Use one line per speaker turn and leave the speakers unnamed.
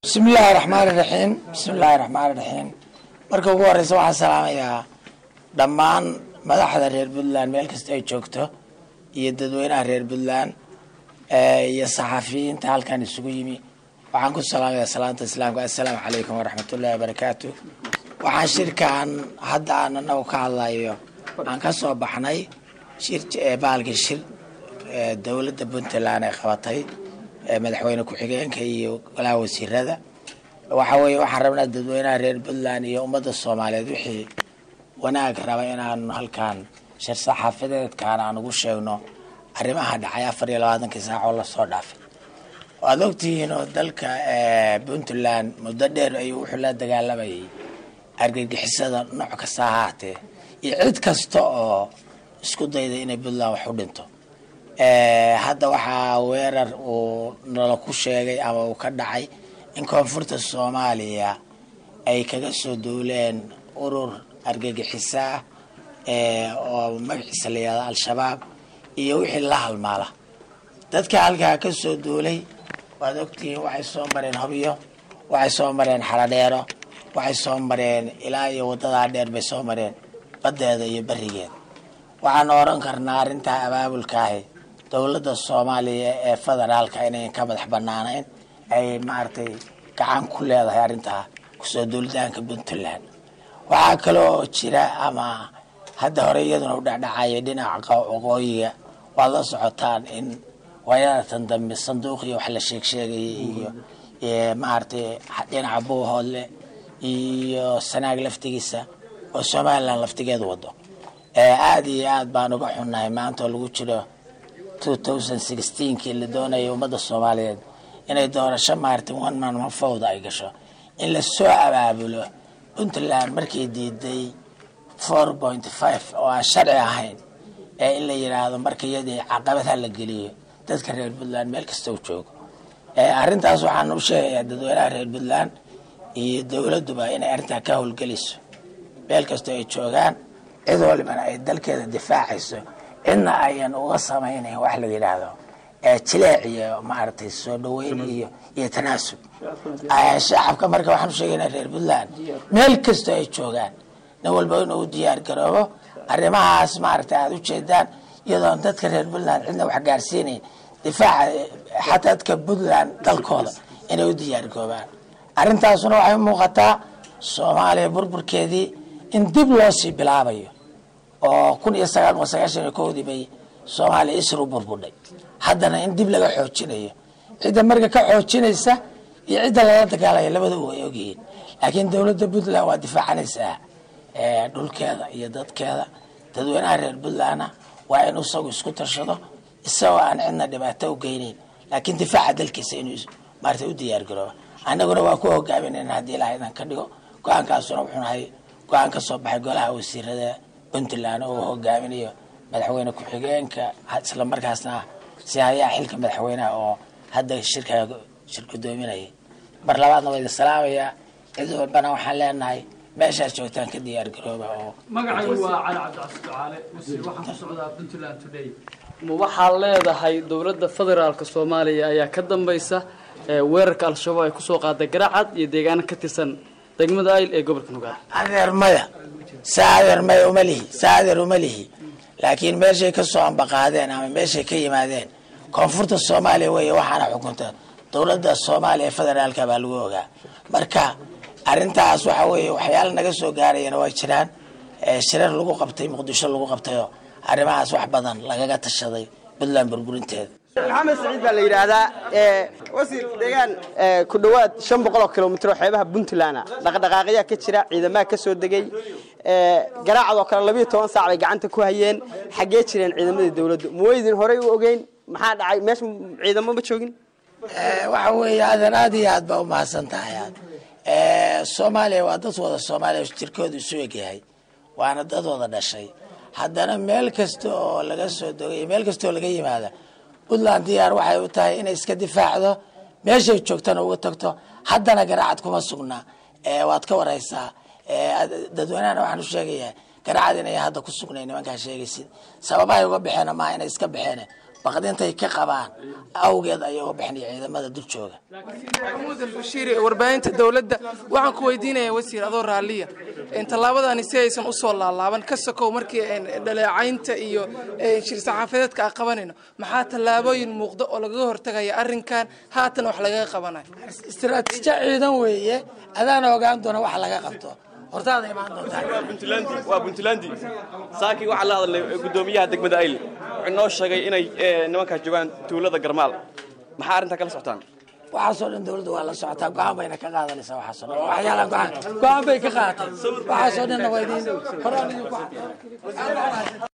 bismillaahi raxmaani raxiim bismillaahi raxmaani raxiim marka ugu horeysa waxaan salaamayaa dhammaan madaxda reer puntland meel kasta ay joogto iyo dadweynaha reer puntland iyo saxafiyiinta halkan isugu yimi waxaan ku salaamayaa salaanta islaamka assalaamu calaykum waraxmatullaahi wabarakaatu waxaan shirkan hadda aan anagu ka hadlayo aan ka soo baxnay shir bahalkii shir dowladda puntland ay qabatay madaxweyne ku-xigeenka iyo golaha wasiirada waxa weeye waxaan rabnaa dadweynaha reer puntland iyo ummadda soomaaliyeed wixii wanaag raba inaanu halkan shir saxaafadeedkan aan ugu sheegno arrimaha dhacay afar iyo labaatankii saac oo lasoo dhaafay waad ogtihiin oo dalka puntland muddo dheer ayuu wuxuu la dagaalamayay argagixisada nooc kasta ha haatee iyo cid kasta oo isku dayda inay puntland wax u dhinto hadda waxaa weerar uu nala ku sheegay ama uu ka dhacay in koonfurta soomaaliya ay kaga soo duuleen urur argagixisa ah oo magaciisa la yihahdo al-shabaab iyo wixii la halmaala dadka halkaa ka soo duulay waad ogtihiin waxay soo mareen hobyo waxay soo mareen xaladheero waxay soo mareen ilaa iyo wadadaa dheer bay soo mareen baddeeda iyo berigeeda waxaan oran karnaa arrintaa abaabulkaahi dowladda soomaaliya ee federaalka inayn ka madax banaanayn ay maaragtay gacan ku leedahay arrintaa kusoo duulitaanka puntland waxaa kaloo jira ama hadda hore iyaduna u dhacdhacaya dhinaca waqooyiga waad la socotaan in waayadatan dambe sanduuqiyo wax la sheeg sheegaya iyo maaragtay dhinaca buuhoodle iyo sanaag laftigiisa oo somalilan laftigeedu wado aada iyo aad baan uga xunnahay maanta oo lagu jiro kii la doonayay ummadda soomaaliyeed inay doorasho maaragtay one man mafowda ay gasho in lasoo abaabulo puntland markay diiday four point five oo aan sharci ahayn ee in la yidhaahdo marka iyadii caqabadha la geliyo dadka reer puntland meel kasta u joogo arrintaas waxaan u sheegayaa dadweynaha reer puntland iyo dowladduba inay arrintaa ka howlgelayso meel kastoo ay joogaan cid walibana ay dalkeeda difaacayso cidna ayan uga samaynayn wax la yidhaahdo jileec iyo maaragtay soo dhaweyn iyo iyo tanaasub shacabka marka waxaan usheegaynaa reer puntland meel kastoo ay joogaan nin walba inuu diyaar garoobo arrimahaas maaragtay aada ujeedaan iyadoon dadka reer puntland cidna wax gaarsiinayn difaaca xataa dadka puntland dalkooda inay u diyaar garoobaan arrintaasuna waxay u muuqataa soomaaliya burburkeedii in dib loo sii bilaabayo oo kun iyo sagaal boqol sagaashan iyo kowdii bay soomaaliya isr u burbudhay haddana in dib laga xoojinayo cidda marka ka xoojinaysa iyo cidda lala dagaalaya labadaba way ogyihiin laakiin dowladda puntland waa difaacanaysaa dhulkeeda iyo dadkeeda dadweynaha reer puntlandna waa in isagu isku tashado isagoo aan cidna dhibaato u geyneyn laakiin difaaca dalkiisa inuu maarata u diyaar garooba annaguna waa ku hogaaminayna haddii ilaha idan ka dhigo go-aankaasuna wuxuu nahay go-aan ka soo baxay golaha wasiirada puntland oo hogaaminayo madaxweyne ku-xigeenka isla markaasna si hayaa xilka madaxweyneha oo hadda shirka shir gudoominaya mar labaadna waa idin salaamayaa cid walbana waxaan leenahay meeshaad joogtaan ka diyaar garooba oo
magacaygu waa cali cabdicasi ducaale wasiir waxaan ku socdaa puntland today ma waxaad leedahay dowladda federaalka soomaaliya ayaa ka dambaysa weerarka al-shabaab ay kusoo qaaday garacad iyo deegaano ka tirsan degmada ayl ee gobolka nugaal
adeer maya saa adeer maya uma lihi saa adeer uma lihi laakiin meeshay ka soo ambaqaadeen ama meeshay ka yimaadeen koonfurta soomaaliya weeye waxaana xukunta dowladda soomaaliya ee federaalka baa lagu ogaa marka arrintaas waxa weeye waxyaala naga soo gaarayana waa jiraan shirar lagu qabtay muqdisho lagu qabtayoo arrimahaas wax badan lagaga tashaday puntland burburinteeda
maxamed saciid baa la yidhaahdaa wasiir deegaan ku dhowaad shan boqol oo kilomitr oo xeebaha puntland dhaqdhaqaaqyaa ka jira ciidamaha ka soo degay garaacadoo kale labiyo toban saac bay gacanta ku hayeen xaggee jireen ciidamadii dowladdu ma weydin horey u ogeyn maxaa dhacay meesha ciidamo ma joogin
waxa weeye adan aad iyo aad baa umahadsan tahay aad soomaaliya waa dad wada soomaaliya jirkoodu isu egyahay waana dad wada dhashay haddana meel kasta oo laga soo dogay meel kasta oo laga yimaada puntland diyaar waxay u tahay inay iska difaacdo meeshay joogtana uga tagto haddana garaacad kuma sugnaa waad ka wareysaa dadweynahana waxaan u sheegayaa garaacad inay hadda ku sugnayn nimankaa sheegaysid sababahay uga baxeen maaha inay iska baxeen baqdintay ka qabaan awgeed ayay uga bixinaya ciidamada dul jooga
maxamuud albashiir ee warbaahinta dowladda waxaan ku weydiinayaa wasiir adoo raalliya tallaabadani si aysan usoo laalaaban ka sokow markii dhaleecaynta iyo shir saxaafadeedka aan qabanayno maxaa tallaabooyin muuqda oo lagaga hortagaya arrinkan haatan wax lagaga qabanayo
istiraatiijo ciidan weeye adaana ogaan doona wax laga qabto hortaada imaan doontaa
waa puntland saakii waxaa la hadalnay gudoomiyaha degmada ayl wuxuu noo sheegay inay nimankaas joogaan tuulada garmaal maxaa arrintaa kala socotaan
waxaasoo dhan dawladda waa la socotaa go-aan bayna ka qaadanaysaa waxaasoo dhan waxyaalaha go-aan go-aan bay ka qaadatay waxaasoo dhanna waa idiin horaan idinku